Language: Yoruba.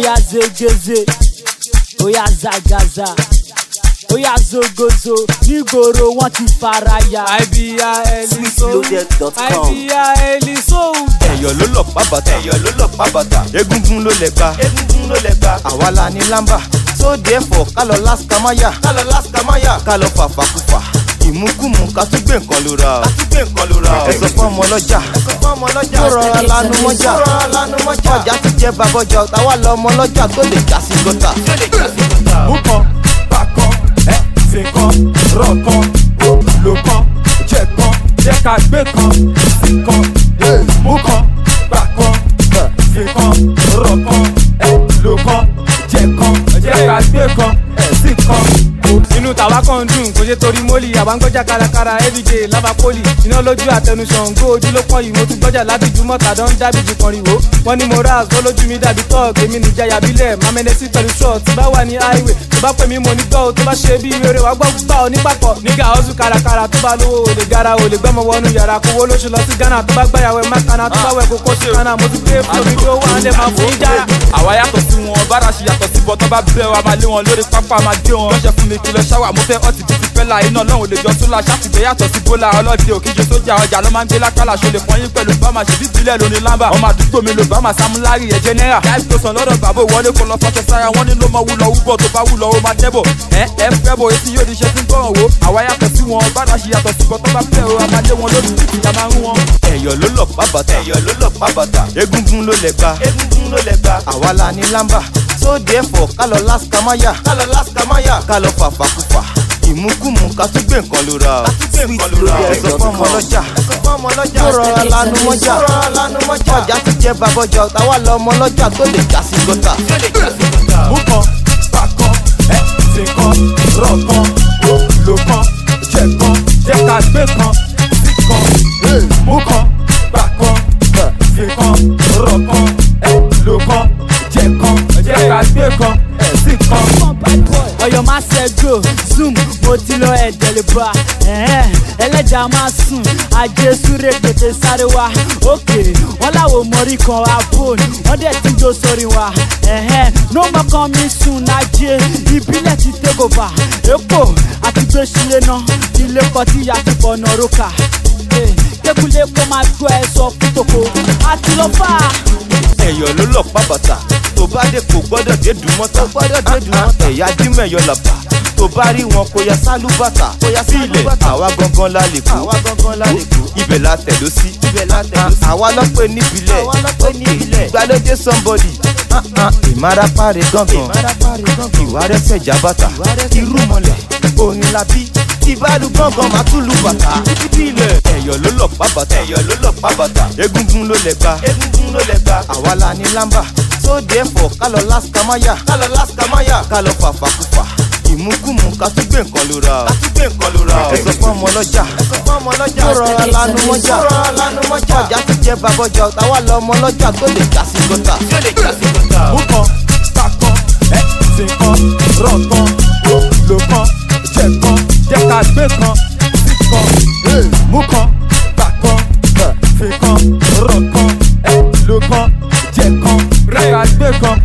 Oya zegeze, oya zagaza, oya zogozo, nígboro wọ́n ti faraya. àìbíyá ẹlísó Sweetloaded.com. àìbíyá ẹlísó. ẹ̀yọ̀ ló lọ pa bàtà ẹ̀yọ̀ ló lọ pa bàtà egungun ló lẹ̀ gba egungun ló lẹ̀ gba àwa la ní lámbà so therefore ká lọ lásìkámáyà ká lọ lásìkámáyà ká lọ fàfàkùfà ìmúkùmù ká tún gbé nǹkan ló ra ká tún gbé nǹkan ló ra ẹ sọ fún ọmọ ọlọ́jà ẹ sọ fún ọmọ ọlọ́jà tó rọra lanu mọ́jà tó rọra lanu mọ́jà ọjà ti jẹ́ babọ́jà táwa lọ ọmọ ọlọ́jà tó lè já sí gọ́tà tó lè já sí gọ́tà. mú kan bá kan ẹ fi kan rọ kan lò kan jẹ kan jẹ ká gbé kan sí kan mú kan bá kan fi kan rọ kan ẹ lò kan jẹ kan jẹ ká gbé kan sí kan. inú tàwa kan dùn kò ṣe torí mólì àbángọjà kárakára everyday lába poli iná lójú àtẹnusàn ngó ojú ló pọ̀ yìí mo tún gbọ́jà láti jùmọ̀ tàdán dábìjì kan rìwó wọ́n ní mo raz ó lójú mi dàbí tọ́ọ̀gì èmi nìjayà bílẹ̀ mamẹ́nẹ́sì pẹ̀lú short tí bá wà ní highway tó bá pè mí mo ní gbọ́ o tó bá ṣe bí eré wa gbọ́ gbà ọ nípapọ̀ nígà ọ̀sùn kárakára tó bá lówó olè gara olè gbọ́mọ wọnú yàrá kówó lóṣù lọ sí ghana tó bá gbàyàwó ẹ̀ mákànnà tó bá wẹ̀ kókó sí ghana mo ti gbé fún omi tó wà á lẹ̀ máa fún jára. àwa yàtọ̀ sí wọn bára ṣe yàtọ̀ sí bọ́tọ́ bá bẹ́ẹ̀ wa máa lé wọn lórí pápá máa gbé wọn. lọ́sẹ̀ fún mi kí lọ ṣáwà mo fẹ́ ọtí bíi ti fẹ́lá iná lọ́hùn lè jọ sólà ṣàtìgbẹ́ yàtọ̀ sí bólà ọlọ́dẹ òkèjì sójà ọjà ló máa ń gbé lákàlà ṣọlẹ̀ fọyín pẹ̀lú bámà ṣe bí ìbílẹ̀ lóní lámbà. ọmọ àdúgbò mi ló bámà sámúlárì ẹ̀jẹ̀ náírà. láìpẹ́ tó sàn lọ́dọ̀ bàbá ìwọlé kó lọ fọ́ṣọ sára wọn ní ló mọ wúlọ wúbọ̀ tó bá wúlọ ó máa tẹ́bọ̀. ẹ ẹ fẹ́ bọ̀ etí yóò di iṣẹ́ tí ń gbọ́ràn wo. àwa yàtọ̀ sí wọn bára ṣe yàtọ̀ sí bọ́tọ́ bá fẹ́ o a máa lé wọn lórí títì a máa ń wọn. ẹ̀yọ̀ ló lọ pa bàtà ẹ̀yọ̀ ló lọ pa bàtà egungun ló lẹ̀ gba egungun ló lẹ̀ gba àwa la ní lámbà so therefore ká lọ lásìkámáyà ká lọ lásìkámáyà ká lọ fàfàkùfà ìmúkùmù ká tún gbé nǹkan ló ra ká tún gbé nǹkan ló ra ẹ sọ fún ọmọ ọlọ́jà ẹ sọ fún ọmọ ọlọ́jà tó rọra lanu mọ́jà tó rọra lanu mọ́jà ọjà ti jẹ́ babọ́jà táwa lọ ọmọ ọlọ́jà tó lè já sí gọ́tà tó lè já sí gọ́tà. mú kan bá kan ẹ fi kan rọ kan lò kan jẹ kan jẹ ká gbé kan sí kan mú kan bá kan fi kan rọ kan ẹ lò kan jẹ kan jẹ ká gbé kan sí kan. ọyọ máa ṣẹjọ zoom mo ti lọ ẹdẹ lè bá ẹhẹn, ẹlẹjà máa sùn ajé súré tètè sáré wa òkè wọn làwọn mọrí kan abon wọn dẹ ti jó sórí wa ẹhẹn, no mọ kan mi sùn lájẹ ìbílẹ̀ ti take over èpò àti gbèsìlẹ̀ náà ilé kọtí àti fọ̀nà rókà kékulé kó máa gbọ́ ẹ sọ fún tòkó àti lọ fà á. ẹ̀yọ̀ ló lọ pa bàtà tó bá dé kò gbọ́dọ̀ dé dùn mọ́tà gbọ́dọ̀ dé dùn mọ́tà ẹ̀yà dímẹ̀yọ làbà tó bá rí wọn kó ya sálú bàtà kó ya sí ilẹ̀ àwa gangan la lè kó àwa gangan la lè kó ibẹ̀ la tẹ̀dó sí ibẹ̀ la tẹ̀dó sí àwa lọ́pẹ́ níbilẹ̀ àwa lọ́pẹ́ níbilẹ̀ ìgbàlódé somebody ìmárapáre gangan ìwà rẹsẹ̀ jábàtà irú mọ̀lẹ̀ òní la bí ìbálù gangan máa tún lu bàtà ìbílẹ̀ ẹ̀yọ̀ ló lọ pa bàtà ẹ̀yọ̀ ló lọ pa bàtà egungun ló lẹ̀ gba egungun ló lẹ̀ gba àwa la ní lámbà so therefore ká lọ lásìkámáyà ká lọ lásìkámáyà ká lọ fàfàkùfà ìmúkùmù ká tún gbé nǹkan ló ra ká tún gbé nǹkan ló ra ẹ sọ fún ọmọ ọlọ́jà ẹ sọ fún ọmọ ọlọ́jà tó rọra lanu mọ́jà tó rọra lanu mọ́jà ọjà ti jẹ́ babọ́jà táwa lọ ọmọ ọlọ́jà tó lè já sí gọ́tà tó lè já sí gọ́tà. mú kan bá kan ẹ fi kan rọ kan lò kan jẹ kan jẹ ká gbé kan sí kan mú kan bá kan fi kan rọ kan ẹ lò kan jẹ kan jẹ ká gbé kan